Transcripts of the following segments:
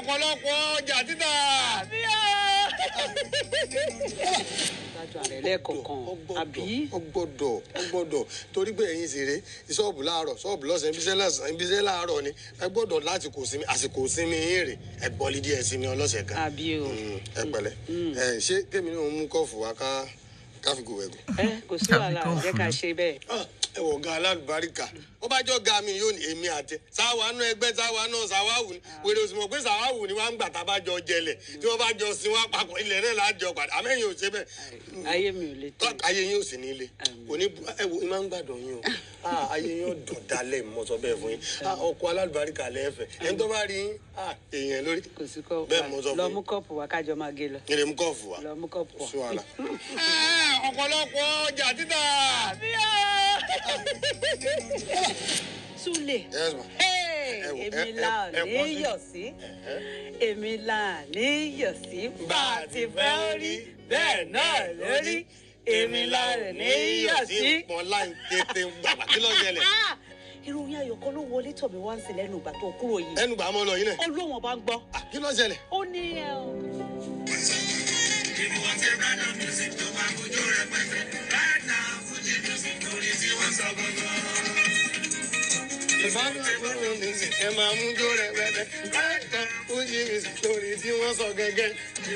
ọ̀pọ̀lọpọ̀ ọjà títà. dájú ààrẹ lẹ́ẹ̀kọ̀ọ̀kan àbí ọgbọ́dọ̀ ọgbọ́dọ̀ torí pé ẹ̀yin sì rè ṣọ́ọ̀bù láàárọ̀ ṣọ́ọ̀bù lọ́sàn-án ibiṣẹ́ lọ́sàn-án ibiṣẹ́ láàárọ̀ ni ẹ gbọ́dọ̀ láti kò sinmi àsìkò sinmi yín rè ẹ gbọ́lí díẹ̀ sinmi ọlọ́sẹ̀ kan. àbí o Mm, ẹ pẹ̀lẹ́ ẹ ṣé kémi náà mú kọ́ọ̀fù wá ká káfíńkù wẹ̀gùn. ẹ kò sí wàhálà jẹ́ ká ṣe bẹ́ẹ̀. Ah, ẹ wọ ga alálùbáríkà ó bá jọ ga mi yóò ní èmi àtẹ sáwa náà ẹgbẹ́ sáwa náà sáwáwù ni wèrè òsì mọ̀ pé sáwáwù ni wọ́n á ń gbà tá a bá jọ jẹlẹ̀ tí wọ́n bá jọ sin wá papọ̀ ilẹ̀ náà lájọ padà àmẹ́yìn ò ṣe bẹ́ẹ̀ ayé mi ò lè tó. tọ́ ayé yín ò sì ní ilé òní ẹ wo ìmọ̀ ń gbàdọ̀ yín o Ah, ayé yín ò dùn dalẹ̀ mọ́ sọ bẹ́ẹ̀ fún yín Ah, ọkọ̀ alálùbáríkà lẹ́ẹ̀fẹ̀ ẹni tó bá rí yín ah, èèyàn lórí kò sí kọ́ bẹ́ẹ̀ mo sọ lọ fún mú yín kọ́ọ̀pù wá kájọ máa gé lọ. ilé mú kọ́ọ̀fù wa lọ mú kọ́ọ̀pù wá. sí wàhálà. ọ̀pọ̀lọpọ̀ ọjà títà. Súlè. Yes, ma. Hey, Ẹ wò, ẹ- èmi ẹ- là ẹ ní pọ́n sí. yọ̀ sí èmi là ní yọ̀ sí bá a ti fẹ́ rí bẹ́ẹ̀ náà lórí èmi là ní yọ̀ sí. pọn láì kété gbàgbà kí ló ṣẹlẹ̀. Ah! ìròyìn ayọ̀ kan ló wọlé tọ̀ mí wá ń sí lẹ́nu ìgbà tó kúrò yìí ẹnu gbà mọ́ lọ yín náà. ọlọ́wọ́n bá ń gbọ́ Ah, kí ló ṣẹlẹ̀. ó ní ẹ o. ẹ máa mú jó rẹ pẹpẹ láìka fújì music lórí tí wọ́n sọ gẹ́gẹ́.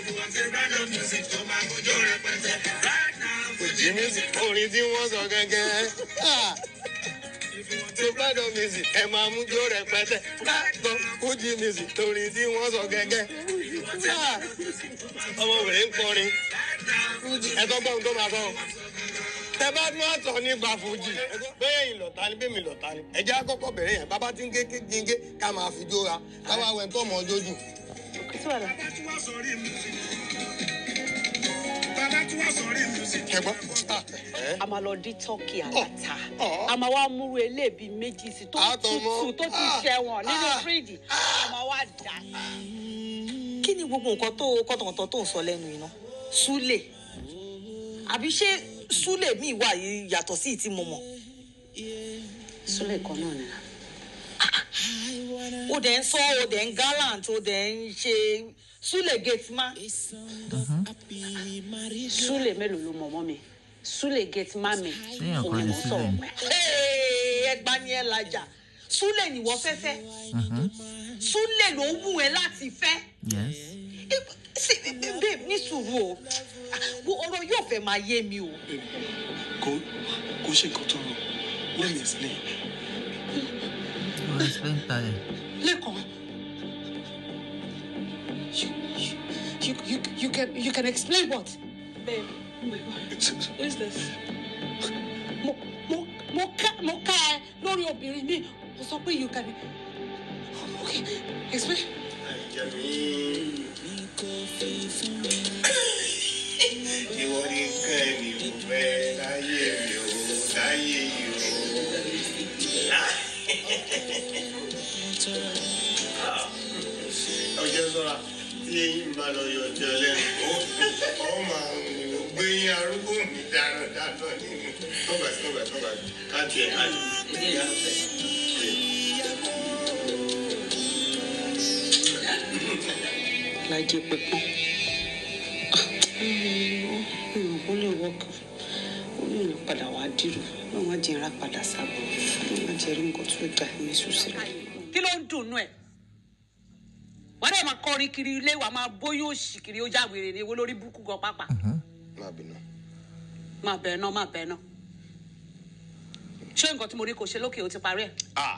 fújì music orin tí wọ́n sọ gẹ́gẹ́. Ah! tó bá dọ̀ music ẹ máa mú jó rẹ pẹtẹ láìka fújì music lórí tí wọ́n sọ gẹ́gẹ́. Ah! ọmọbìnrin ń kọrin fújì ẹ tó gbọ́n tó máa sọ tẹ bá tún àtọ nípa fújì bẹ́ẹ̀ yìí lọ̀tá ni bẹ́ẹ̀ mi lọ̀tá ni ẹ̀jẹ̀ àkọ́kọ́ bẹ̀rẹ̀ yẹn bàbá tí ń gé gígé ká máa fi jóra káwá wẹ̀ tó mọ̀ jójú. kò sí wàhálà. ẹ gbọ́ ẹ a máa lọ dín tọ́kì aláta ọ̀. a máa wá múru eléèbí méjì sí tó Àtọmọ. tutù tó ti Ah. ṣẹ̀wọ̀n nínú Ah. fíríjì a máa wá dà kí ni gbogbo nǹkan tó kọ́tọ̀kọ́tọ̀ tó ń sọ lẹ́nu iná súlè àbí ṣé súlè míì wà yìí yàtọ̀ sí ìtí mo mọ̀ súlẹ̀ kan náà ni. ó dẹ̀ ń sọ ó dẹ̀ ń gallant ó dẹ̀ ń ṣe súlè gate má súlẹ̀ mélòó ló mọ̀ mọ́ mi súlẹ̀ gate má mi Téèyàn kan òun ní ló sọ̀rọ̀ Súlè. pẹ́. ẹgbà ni ẹ lajà súlè nìwọ fẹ́fẹ́ súlè ló wù ẹ láti fẹ́ yes sí babe ní sùúrù o wo ọ̀rọ̀ yóò fẹ́ máa yé mi o. kò kò ṣe nǹkan tó rọ let me explain. you explain tire lẹ́kọ̀ọ́ you, you, you, you, you, can, you can explain what. babe oh my god who is this. mo mo mo ká mo ká ẹ lórí obìnrin mi mo sọ pé you can okay explain. ìwọ ní nǹkan ẹni ò fẹ́ láyé mi ò láyé yìí o. ọjọ́ sọ́ra tí eyín bá lọ yọ ọjọ́ lẹ́nu ó máa ń gbé yín arúgbó mi dáná dáná nínú tọ́gbà sí tọ́gbà tọ́gbà káàtì ẹ̀ káàtì. lájẹ pẹpẹ ó lè wọkọ ó lè lè padà wá dìrò náà wọn jẹnra padà sábọ náà wọn jẹrí nǹkan tó dà ní ṣùṣẹ. kí ló ń dùnnú ẹ wọn dẹ máa kọrin kiri ilé wa máa bóyá òṣì kiri ó jáwèrè ní ewo lórí burúkú gan pápá má bínú. máa bẹ̀ẹ̀ náà máa bẹ̀ẹ̀ náà ṣé nǹkan tí mo rí kò ṣe lókè ó ti parí ẹ̀. Ah.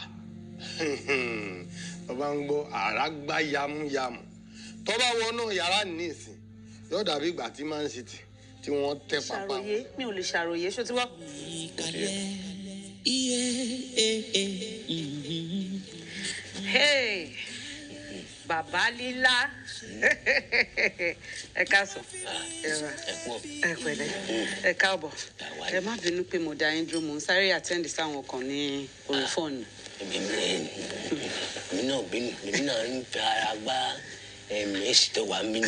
ọba ń gbọ́ àrá gbá yamuyamu tọ́ba wọnú yàrá nísìn yóò dàbí ìgbà tí man city tí wọ́n tẹ pápá ṣàròyé mi ò lè ṣàròyé ṣó ti wọ́. Hey, bàbá lílá ẹ káàsán ẹ ra ẹ pẹ̀lẹ́ ẹ káàbọ̀ ẹ má bínú pé mo dá yín dúró mò ń sáré àtẹ́ǹdì sáwọn kan ní orí fóònù. èmi èmi náà bínú èmi náà ń fi ara gbá ẹ̀mí èsì tó wà mí nù.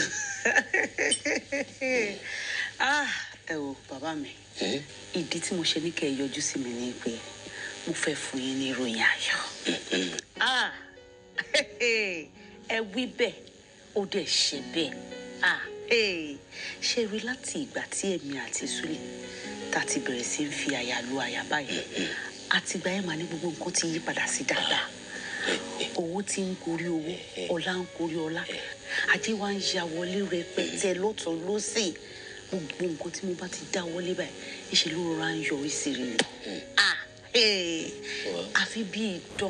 Ah, ẹ wo bàbá mi ìdí tí mo ṣe ní kẹ́ ẹ yọjú sí mi ni pé mo fẹ́ fún yín ní ìròyìn ayọ̀. Ah, ẹ wí bẹ́ẹ̀ ó dẹ̀ ṣe bẹ́ẹ̀ ah hey, ṣe rí láti ìgbà tí èmi àti Súlè tá a ti bẹ̀rẹ̀ sí ń fi àyà lu àyà báyìí àtìgbà yẹn mà ní gbogbo nǹkan ti yí padà sí dáadáa owó tí ń gorí owó ọlá ń gorí ọlá ajé wa ń ya wọlé rẹpẹtẹ lọ́tún lọ́sì gbogbo nǹkan tí mo bá ti dá wọlé báyìí ìṣe ló rọra ń yọrí sí rí ni ah hey, àfi bí idán.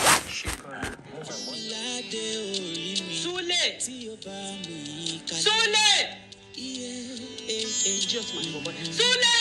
Súlè Súlè idiot man ni bọ̀bọ̀ yẹn. Súlè.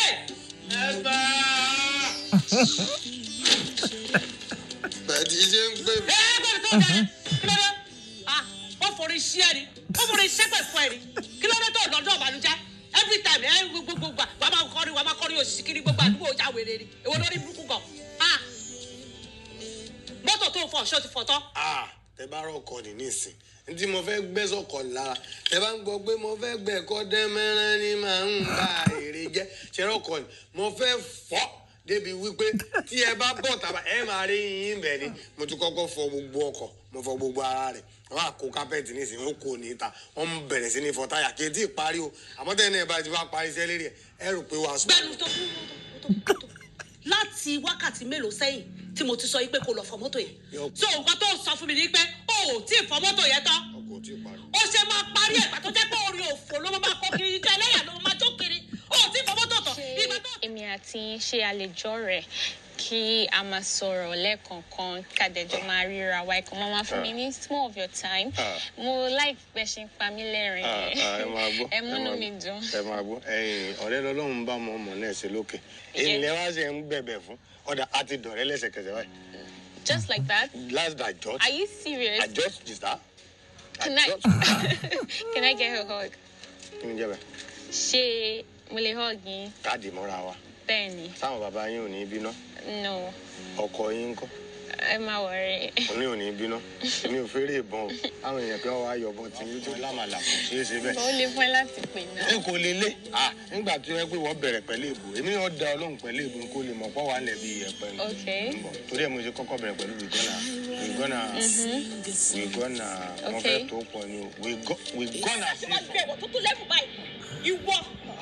bàtí ṣe ń pè mí. ẹ gbọ́dọ̀ tó dáa kí ló dé ah wọ́n forí sí ẹ ni wọ́n forí sẹ́pẹ̀ fún ẹ ni kí ló dé tó lọ́jọ́ ìbànújẹ́ every time ẹ gbogbo gbà wà á máa kọrin wà á máa kọrin òṣìṣì kiri gbogbo àdúgbò ọjà wèrè ni èwo lórí burúkú gan ah mọ́tò tó ń fọ ṣó ti fọ tán. Ah, tẹ bá rọkọ ní nísìn ní tí mo fẹ́ gbẹ́ sọ̀kọ̀ lára tẹ bá ń gbọ́ pé mo fẹ́ gbẹ́ kọ́ dẹ́mẹ́rán ni màá ń ba èrè jẹ́ ṣe rọkọ ni mo fẹ́ fọ́ débi wípé tí ẹ bá bọ̀ tàbá ẹ máa rí yín bẹ̀ ni mo ti kọ́kọ́ fọ gbogbo ọkọ̀ mo fọ gbogbo ara rẹ̀ wọ́n á kó kápẹ́ẹ̀tì nísìn ó kò ní ta wọ́n ń bẹ̀rẹ̀ sí ní fọ táyà kí n tí ì parí o àmọ́ tẹ́lẹ̀ náà bá ti bá parí iṣẹ́ lérí ẹ̀ ẹ rò pé wàá sùn. gbẹnu tó kú tó kú tó láti wákàtí mélòó sẹ́yìn tí mo ti sọ yìí pé kò lọ fọ mọ́tò yẹn Yọ. so nǹkan tó sọ fún mi ni pé o ò tí ì fọ mọ́tò yẹn tán ọkọ̀ ò tí ì parí. ó ṣe máa parí ẹ̀gbà tó jẹ́ pé orin òfò ló máa kó kiri jẹ́ ẹlẹ́yà ló máa jó kiri ó ò tí ì fọ mọ́tò tán ìgbà tó. èmi àti yín ṣe àlejò rẹ̀ kí a máa sọ̀rọ̀ lẹ́ẹ̀kọ̀ọ̀kan kàdéjọ́ máa ríra wa ẹ̀kọ́ máa máa fún mi ní small of your time mo like bẹ́ẹ̀ ṣe ń pa mí lẹ́rìn ẹ máa gbọ́ ẹ múnú mi dùn. ẹ máa gbọ́ ẹ̀yin ọ̀rẹ́ lọ́lọ́run bá mọ ọmọ náà ṣe lókè èyí lẹ wá ṣe ń bẹ̀bẹ̀ fún ọ̀dà àti dọ̀rẹ́ lẹ́sẹ̀kẹsẹ̀ báyìí just like that last àjọ are you serious àjọ jìsà can I can I get a hug kí ni jẹ́ bẹ́ẹ̀ ṣé mo lè hug yín káàdì mọ́ra wa bẹ́ẹ̀ ni táwọn bàbá yín ò ní bínú no ọkọ yín ń kọ́ ẹ má wọrí òní ò ní bínú èmi ò fẹ́rẹ̀ ìbọn o àwọn èèyàn kan wá yọ̀bọ̀n tí yín tó lámàlà kò ṣeé ṣe bẹ́ẹ̀. ó lè fún ẹ láti pè náà n kò lè lé ah nígbà tó yẹ pé wọ́n bẹ̀rẹ̀ pẹ̀lú èbò èmi náà da ọlọ́run pẹ̀lú èbò kó lè mọ̀ pọ́ wà lẹ̀ bí ìyẹ̀pẹ̀ ni. Okay. Ń bọ̀. torí ẹ̀ mo ṣe kọ́kọ́ bẹ̀rẹ̀ pẹ̀lú wìgọ́nà wìgọ́nà wìgọ́nà wọ́n fẹ́ Okay. tó pọ̀ ni o Wìgọ́- wìgọ́nà sí wọ́n gbé ẹ̀wọ̀ tó tún lẹ́fù báyìí ìwọ.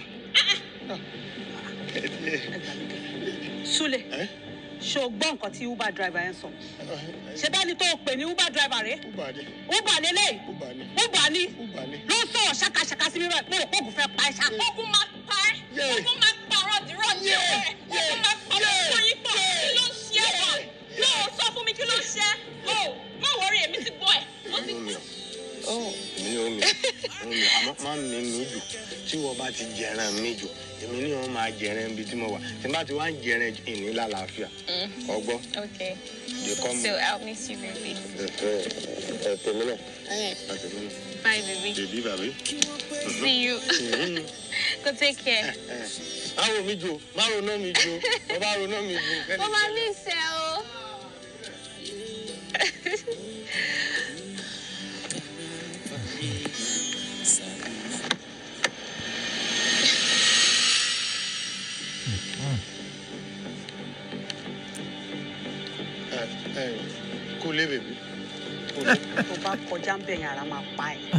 Súlè ẹ́ ṣé o gbọ́ nǹkan tí uber driver yẹn sọ ṣé bẹ́ẹ̀ ni tó o pè ní uber driver rẹ̀ uber ni uber lélẹ̀ uber ni uber ni uber ni. ló ń sọ̀rọ̀ ṣàkàṣàkà sí mi báyìí pé òkú fẹ́ pa ẹ́ ṣá. ogun máa pa ẹ́ Yeah. ogun máa pa rọ̀dìrọ̀ ní Yeah. ẹ̀ ogun máa pa Yeah. ọmọ yín pọ̀ kí ló ń ṣe ẹ̀ wá yóò sọ fún mi kí ló ń ṣe ẹ́ o má wọrí èmi ti gbọ́ ẹ̀ mo ti omi o èmi ni omi omi àmọ́ má mi mi jù tí wọ́n bá ti jẹran mi jù èmi ni wọ́n máa jẹran ibi tí mo wà tí n bá ti wá ń jẹran jù ìní lálàáfíà ọgbọ́n okay lè kọ́ mi. so I'll miss you baby ẹ tèmi náà alright ẹ tèmi náà bye baby bèbí bàbí. see you go take care. má wo mi jù má ronú mi jù mo bá ronú mi jù. mo máa miss ẹ o. ẹ ẹ kú lé bèbí kú lé. tó bá kọjá ń bẹ̀yìn ara máa pa ẹ̀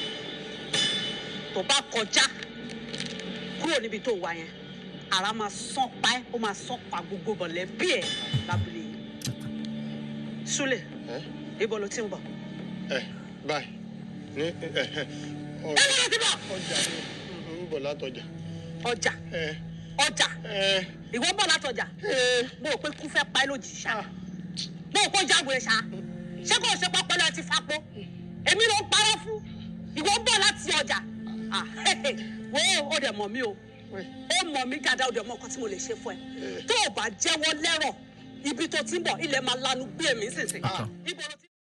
tó bá kọjá kúrò níbi tó wà yẹn ara máa sán pa ẹ́ ó máa sán pa gbogbo mọ̀lẹ́bí ẹ̀ lábúlé yìí Súlè ẹ ibo ló ti ń bọ̀. ẹ báyìí ní ẹ ẹ ẹ lọ́dọ̀ ti bọ̀ ọjà ni ń bọ̀ látọjà. ọjà ẹ ọjà ẹ ìwọ bọ̀ látọjà ẹ. mo rò pé kú fẹ́ pa ẹ́ lójijì ṣá mo rò pé ó jáwèé ṣá ṣé kò ṣe pápá lọ ti fapò èmi ló ń parọ́ fún ìwọ bọ̀ láti ọjà Ah, wo ó dẹ̀ mọ̀ mí o ó mọ̀ mí dáadáa ó dẹ̀ mọ̀ nǹkan tí mo lè ṣe fún ẹ tó o bá jẹ́wọ́ lẹ́rọ̀ ibi tó ti ń bọ̀ ilẹ̀ máa lanu gbé mi sísìn. Ibo lo ti-